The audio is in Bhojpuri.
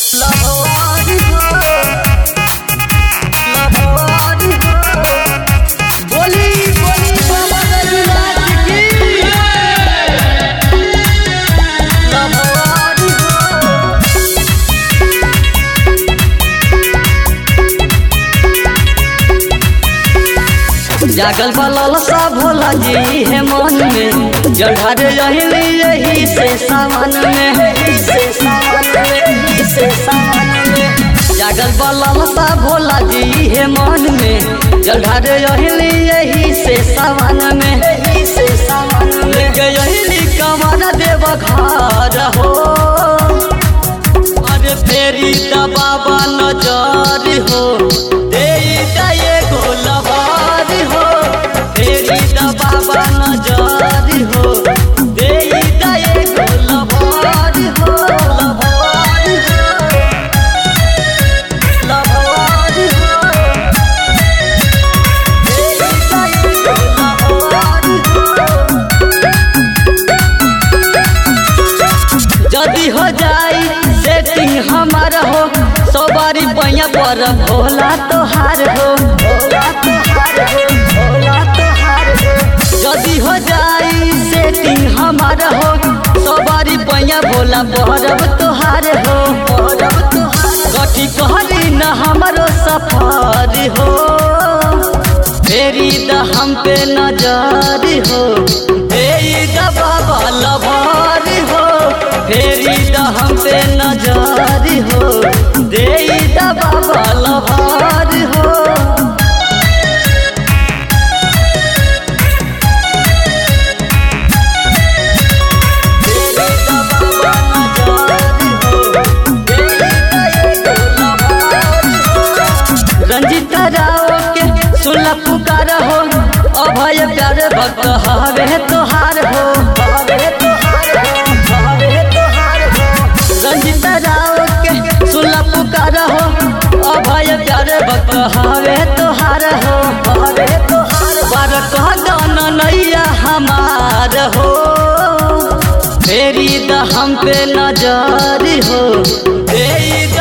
लहवारी हो लहवारी हो बोली बोली बाबा गरीनाथ की लहवारी हो जागल बलल सा भोला जी है मन में जढ़ार रहली यही से सावन में यही से सावन में यही से सावन में जागल बलल सा भोला जी है मन में जढ़ार रहली यही से सावन में यही से सावन में यही कमर देव घर हो अरे फेरी दा बाबा नजर हो दे दा ये गोलबार हो फेरी दा बाबा नजर हो दे दा ये गोलबार हो लबार हो लबार हो दे दा ये गोलबार हो जदी हो जाई सेटिंग हमार हो सौ बारी पैया पर भोला तोहार हो भोला तोहार हो भोला तोहार हो जदी हो जाई सेटिंग हमार हो सौ बारी पैया भोला बहरब तोहार हो बहरब तोहार कथी कहरी न हमारो सफर हो फेरी द हम पे नजर हो फेरी द बाबा लभार हो फेरी द हम पे नजर हो दे द बाबा लभार हो फेरी द बाबा नजर हो, दे द ये लभार हो। रंजित राव के सुनला पुकार हो अभय प्यार भक्त हवे तोहार हो हवे तोहार हो हवे तोहार हो रंजित राव के सुनला पुकार हो अभय प्यार भक्त हवे तोहार हो हवे तोहार बार कह दान नैया हमार हो फेरी द हम पे नजर हो दे द